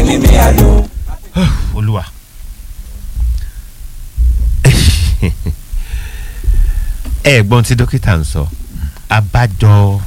mímí ayọ̀. olúwa ẹ gbọ́n tí dókítà ń sọ abájọ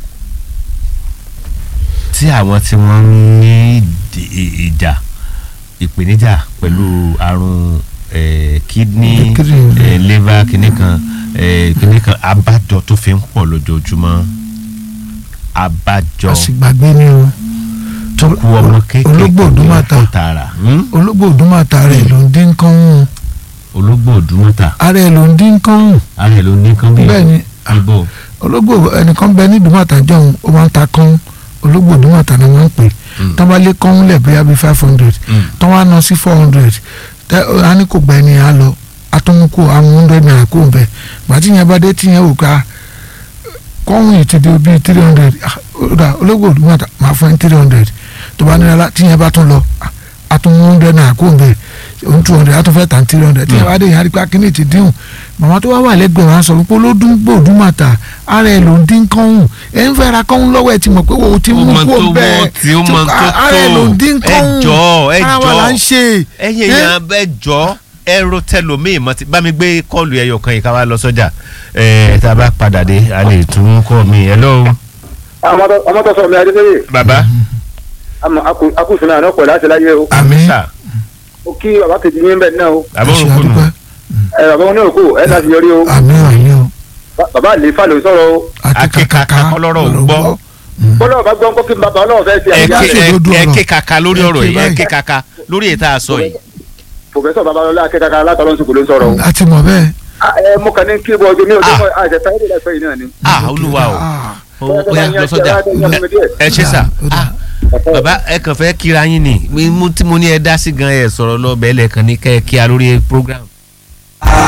tí àwọn tí wọ́n ní ìdí- ìjà ìpèníjà pẹ̀lú àrùn eh, kidney Kidney. eh, liver kìnnì kan eh, kìnnì kan abájọ tó fi ń pọ̀ lójoojúmọ́ abájọ àsìgbàgbé ni o tó kú ọmọ kékeré ológbò òdúmọ̀tà kó tààrà hmm? ológbò òdúmọ̀tà rẹ̀ ló ń dín kán hùn ológbò òdúmọ̀tà ara ẹ̀ ló ń dín kán hùn ara ẹ̀ ló ní kán bí bẹ́ẹ̀ ni ibo ológbò ẹnìkan bẹ ní ìdúmọ̀tà jọ̀hún ó máa ń ta kán ológbò òdúmọ̀tà ni wọ́n ń pè Mm. tọ́ bá lé kán lẹ̀ bóyá bíi five hundred Mm. tọ́ wá ná sí four hundred tẹ́ á ní kò gba ẹni á lọ atúmùkù àwọn hundred naira kó bẹ̀ gbàtí yẹn bá dé tí yẹn wò ká kọ́hún yìí ti di bíi three hundred ológbò òdúmọ̀tà máa fún ẹ three hundred tó bá nílá tí yẹn bá tún lọ atúmù hundred naira kó bẹ̀ òun two hundred atúnfẹ́ tàn three hundred tí yẹn bá dé yẹn á rí pé akíní ti dín màmá tó wá wà lẹ́gbẹ̀ẹ́ wọn á sọ pé olódún gbòdúmọ̀tà ara ẹ̀ ló ń dín kọ́hún ẹ̀ ń fẹ́ ra kọ́hún lọ́wọ́ ẹ̀ ti mọ̀ pé o ti mú mọ kó tó bẹ́ẹ̀ wọ́ tí ó mọ tó ara ẹ̀ ló ń dín tó kọ́hún ẹ jọ̀ọ́ ẹ ara wa là ń jọ̀ọ́ ṣe ẹ̀yin èèyàn ẹ jọ̀ọ́ ẹrọ tẹlomi mọ ti bá mi gbé kọọlù ẹyọ kan yìí ká wá lọ sọ́jà ẹ tá a bá padà dé a lè tún kọ mi hello ọmọ tó sọ mi adéfẹ́yè bàbá akúsùnmí àná pẹ̀lú àti láyé o àmín sà mo kí bàbá kejì yín bẹ́ẹ̀ náà o àbọ̀ ṣe òkú nù àdúpẹ́ ẹ bàbá wọn ní òkú ẹ láti yọrí o àmín àmín o Ba- bàbá àlefa ló sọ̀rọ̀ o Akíkaka kọ́lọ́rọ̀ ò gbọ́. bọ́lá bá gbọ́n kó kí n bàbá ọlọ́run fẹ́ ṣe ẹ àyíká ké- rẹ̀ ló dùn ẹ ọ̀rọ̀. ké kaka lórí ọ̀rọ̀ yìí ẹ báyìí. ké kaka lórí èyí tá a sọ yìí pòfẹ́sọ̀ babalọ́lá akẹ́kọ̀ọ́ alátọ́lọ́sùkú ló sọ̀rọ̀ o a ti mọ̀ bẹ́ẹ̀ Ah, ẹ mo kàn ní kí bọ́ ọjọ́ mi ò Ah. dé àjẹsà ẹ̀rọ ìlàsọ yìí náà ni. ah olúwa o Ah, ó ó yá lọ sọ́jà ẹ ṣe sà ó dà. ah bàbá ẹ kàn fẹ́ kíra yín ni mi- mo tí mo ní ẹ dá sí gan ẹ sọ̀rọ̀ lọ bẹ́ẹ̀ lẹ́ẹ̀kan ní kẹ́ ẹ kíá lórí program